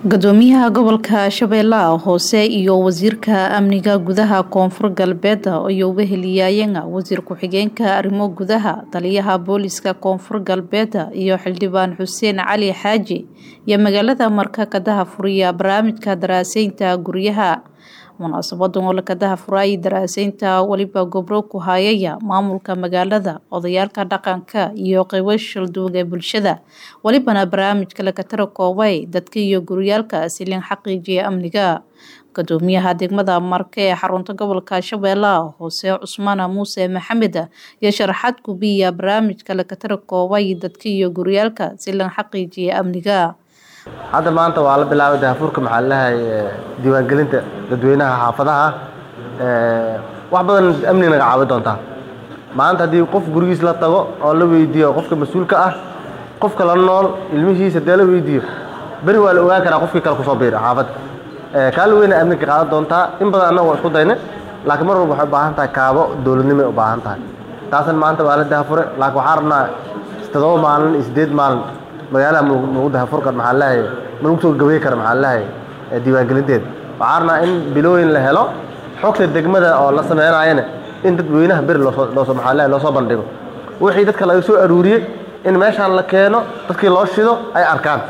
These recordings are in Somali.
gudoomiyaha gobolka shabeellaha hoose iyo wasiirka amniga gudaha koonfur galbeed ayuu weheliyaayeen wasiir ku-xigeenka arrimo gudaha taliyaha booliska koonfur galbeed iyo xildhibaan xuseen cali xaaji iyo magaalada marka kadaha furiya barnaamijka daraaseynta guryaha munaasabadan oo lakadaha furaayay daraaseynta weliba gobro ku hayaya maamulka magaalada odayaalka dhaqanka iyo qeybo shalduug ee bulshada welibana barnaamijka lakatara koobay dadka iyo guryaalka silin xaqiijiya amniga gudoomiyaha degmada marke ee xarunta gobolka shabeellaha hoose cusmaan muuse maxamed iyo sharaxaad gubiya barnaamijka lakatara koobay dadka iyo guryaalka silin xaqiijiya amniga hadda maanta waa la bilaabay dahafuurka maxaa lalahay diiwaangelinta dadweynaha xaafadaha wax badan amni naga caawi doontaa maanta haddii qof gurigiis la tago oo la weydiiyo qofka mas-uulka ah qofka la nool ilmihiisa dee la weydiiyo beri waa la ogaan karaa qofkii kale kusoo biira xaafadda kaala weyna amniga qaadan doontaa in badan annaga waa isku dayna laakiin mar walba waxay u baahan tahay kaabo dowladnimay u baahan tahay taasna maanta waa la dahafure laakiin waxaa rabnaa toddoba maalin iyo siddeed maalin magaalaha nagu dahafurkan maxaa lalahay malagu soo gabay kara maxaa lalahay diiwaangelinteeda waxaa rabnaa in bilooyin la helo xogta degmada oo la sameynayana in dadweynaha beri loosoo loosoo maxaa lalahay loosoo bandhigo wixii dadka laga soo aruuriyey in meeshaan la keeno dadkii loo shido ay arkaan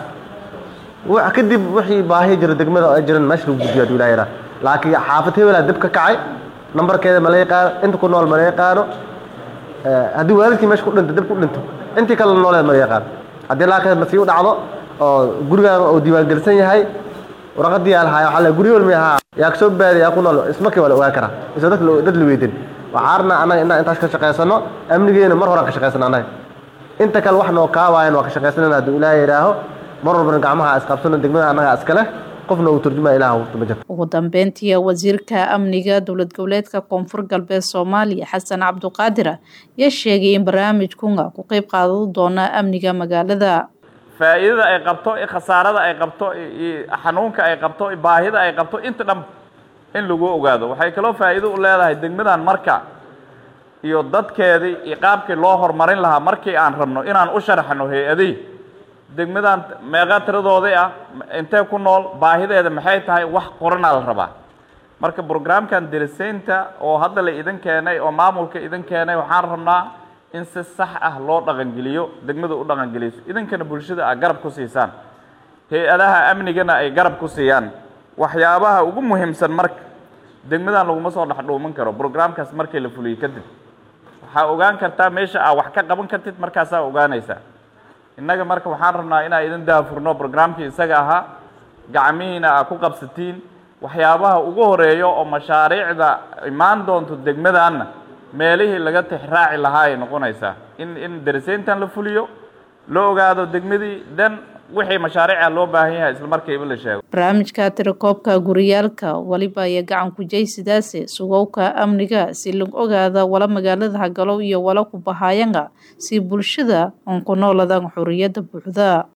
kadib wixii baahi jira degmada ay jiran meesha lagu gudbiyo haduu ilaha yaraa laakiin xaafad hebelaa dib ka kacay nambarkeeda ma la yaqaano inta ku nool ma la yaqaano haddii waalidkii meesha ku dhinto dib ku dhinto intii kale nooleed ma la yaqaano haddii laakiin masii u dhacdo oo gurigaan uu diiwaangelisan yahay warqadii aa lahaay waxaa la guryo walmi ahaa yaa kasoo baaday yaa ku nool ismarkii waa la ogaan karaa isoo dad dad la weydin waxaa rabnaa annaga inaan intaas ka shaqaysano amnigeena mar horaan ka shaqaysano annaga inta kale wax noo kaawaayan waa ka shaqaysanana hadduu ilaaha yidhaaho mar walbana gacmaha isqabsano degmada annaga iskale qofna uu turjuma ilaah wurta ma jirto ugu dambeyntii wasiirka amniga dowlad goboleedka koonfur galbeed soomaaliya xasan cabduqaadir ayaa sheegay in barnaamijkunga ku qeyb qaadan doona amniga magaalada faa'iidada ay qabto khasaarada ay qabto xanuunka ay qabto baahida ay qabto inta dhan in lagu ogaado waxay kaloo faa'iido u leedahay degmadan marka iyo dadkeedii iyo qaabkii loo horumarin lahaa markii aan rabno inaan u sharaxno hay-adii degmadan meeqa tiradoodii ah intee ku nool baahideeda maxay tahay wax qoranaa la rabaa marka brograamkan dirisaynta oo hadda la idin keenay oo maamulka idin keenay waxaan rabnaa in si sax ah loo dhaqangeliyo degmada u dhaqangeliso idinkana bulshada a garab ku siisaan hay-adaha amnigana ay garab ku siiyaan waxyaabaha ugu muhiimsan marka degmadan laguma soo dhexdhuuman karo brograamkaas markii la fuliyo kadib waxaa ogaan kartaa meesha aa wax ka qaban kartid markaasaa ogaanaysaa innaga marka waxaan rabnaa inaa idin daafurno brograamkii isaga ahaa gacmihiina aa ku qabsatiin waxyaabaha ugu horeeyo oo mashaariicda imaan doonto degmadaanna meelihii laga tixraaci lahaa ay noqonaysaa in in dariseyntan la fuliyo la ogaado degmadii dan wixii mashaariica loo baahan yahay isla markiiba la sheego barnaamijka tirakoobka guriyaalka weliba iyo gacan kujaysidaase sugowka amniga si lag ogaada wala magaalada hagalow iyo wala ku bahayanga si bulshada oon ku nooladan xoriyada buuxda